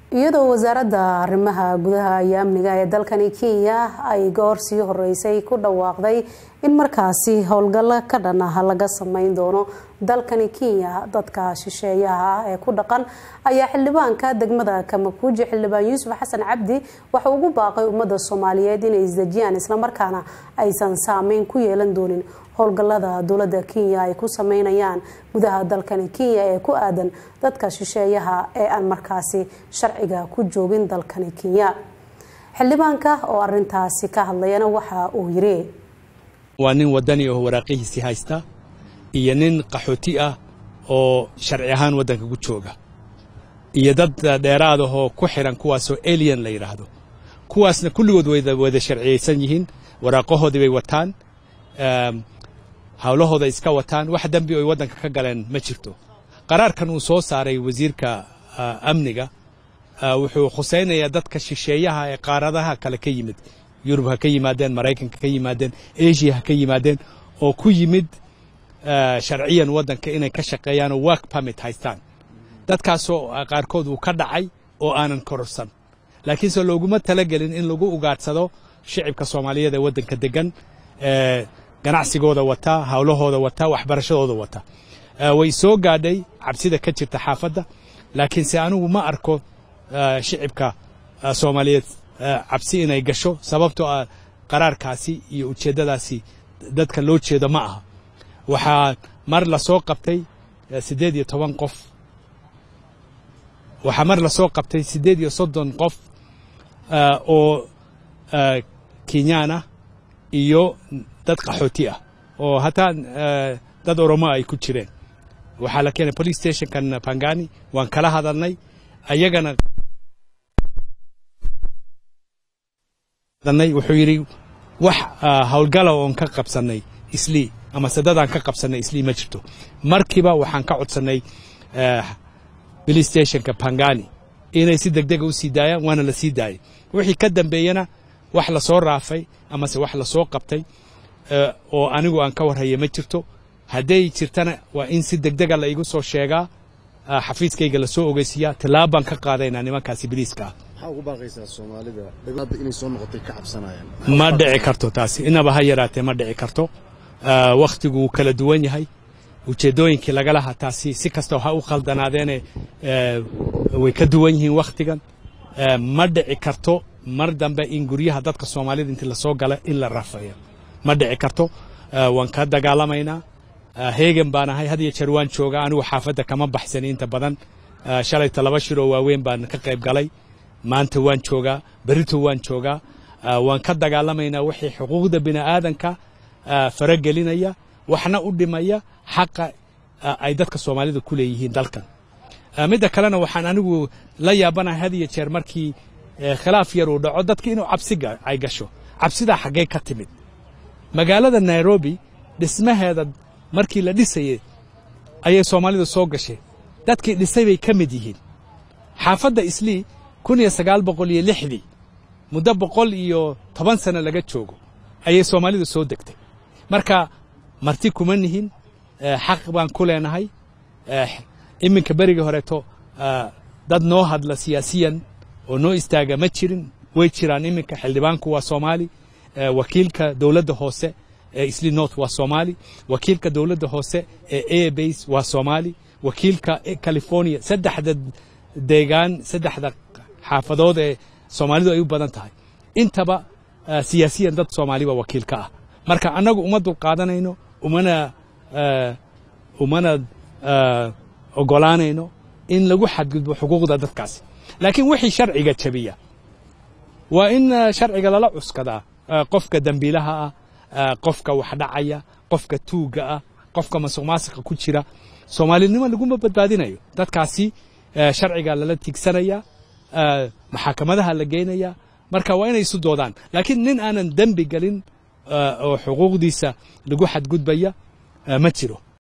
iyadoo wasaaradda arrimaha gudaha iyo amniga ee dalkani kenya ay goor sii horeysay ku dhawaaqday in markaasi howlgallo ka dhan ah laga sameyn doono dalkani kenya dadka shisheeyaha ah ee ku dhaqan ayaa xildhibaanka degmada kamakuuji xildhibaan yuusuf xasan cabdi waxa ugu baaqay ummadda soomaaliyeed inay isdejiyaan islamarkaana aysan saameyn ku yeelan doonin howlgallada dowladda kenya ay ku sameynayaan gudaha dalkani kenya ee ku aadan dadka shisheeyaha ee aan markaasi sharciga ku joogin dalkani kenya xildhibaanka oo arintaasi ka hadlayana waxa uu yiri waa nin wadani oo waraaqihiisii haysta iyo nin qaxooti ah oo sharci ahaan waddanka ku jooga iyo dad dheeraadahoo ku xiran kuwaasoo alien la yidhaahdo kuwaasna kulligood wada sharciyaysan yihiin waraaqahoodii bay wataan hawlahooda iska wataan wax dembi oy waddanka ka galeen ma jirto qaraarkan uu soo saaray wasiirka amniga wuxuu khusaynayaa dadka shisheeyaha ee qaaradaha kale ka yimid yurub ha ka yimaadeen maraykanka ka yimaadeen asia ha ka yimaadeen oo ku yimid sharciyan waddanka inay ka shaqeeyaan oo work permit haystaan dadkaasoo qaarkood uu ka dhacay oo aanan kororsan laakiinse looguma talagelin in lagu ugaadhsado shicibka soomaaliyeed ee waddanka degan ganacsigooda wataa hawlahooda wataa waxbarashadooda wata way soo gaadhay cabsida ka jirta xaafadda laakiinse anigu ma arko shicibka soomaaliyeed cabsi inay gasho sababtoo ah qaraarkaasi iyo ujeeddadaasi dadka loo jeedo ma aha waxaa mar la soo qabtay siddeed iyo toban qof waxaa mar la soo qabtay siddeed iyo soddon qof oo kenyaan ah iyo dad qaxooti ah oo hataa dad oromo ay ku jireen waxaa la keenay police stationkan pangani waan kala hadalnay ayagana wuxuu yidhi wax howlgala oon ka qabsannay islii amase dadaan ka qabsannay islii ma jirto markiiba waxaan ka codsannay police stationka pangani inay si degdega u sii daayaan waana la sii daayay wixii ka dambeeyena wax la soo raafay amase wax la soo qabtay oo anigu aan ka warhaya ma jirto hadday jirtana waa in si degdega la igu soo sheegaa xafiiskayga lasoo ogeysiiyaa tillaabaan ka qaadaynaa nimankaasi biliiska ah ma dhici karto taasi inaba ha yaraatee ma dhici karto wakhtigu wuu kala duwan yahay ujeeddooyinkii lagalaha taasi si kastoo ha u khaldanaadeene way ka duwan yihiin wakhtigan ma dhici karto mar dambe in guryaha dadka soomaalida intii lasoo gala in la rafeeyo ma dhici karto waan ka dagaalamaynaa heegan baan ahay had iyo jeer waan joogaa anigu xaafadda kama baxsani inta badan shalayta laba shiroo waaweyn baan ka qayb galay maanta waan joogaa berito waan joogaa waan ka dagaalamaynaa wixii xuquuqda bini'aadanka faragelinaya waxna u dhimaya xaqa ay dadka soomaalida ku leeyihiin dalkan midda kalena waxaan anigu la yaabanahay had iyo jeer markii khilaaf yar uu dhaco dadka inuu cabsi ay gasho cabsidaa xaggee ka timid magaalada nairobi dhismaheeda markii la dhisayay ayay soomaalidu soo gashay dadkii dhisay bay ka mid yihiin xaafadda islii kun iyo sagaal boqol iyo lixdii muddo boqol iyo toban sano laga joogo ayay soomaalidu soo degtay marka marti kuma nihin xaq baan ku leenahay iminka berigii horeeto dad noo hadla siyaasiyan oo noo istaaga ma jirin way jiraan iminka xildhibaanku waa soomaali wakiilka dowladda hoose ee isli north waa soomaali wakiilka dowladda hoose ee airbase waa soomaali wakiilka california saddexda deegaan saddexda xaafadood ee soomaalidu ay u badan tahay intaba siyaasiyan dad soomaaliba wakiilka ah marka annagu uma dulqaadanayno umana umana ogolaanayno in lagu xadgudbo xuquuqda dadkaasi laakiin wixii sharciga jabiya waa in sharciga lala cuskadaa qofka dembiilaha ah qofka wax dhacaya qofka tuugga ah qofka masuq maasiqa ku jira soomaalinimo laguma badbaadinayo dadkaasi sharciga lala tiigsanaya maxakamadaha la geynaya marka waa inay isu doodaan laakiin nin aanan dembi gelin oo xuquuqdiisa lagu xadgudbaya ma jiro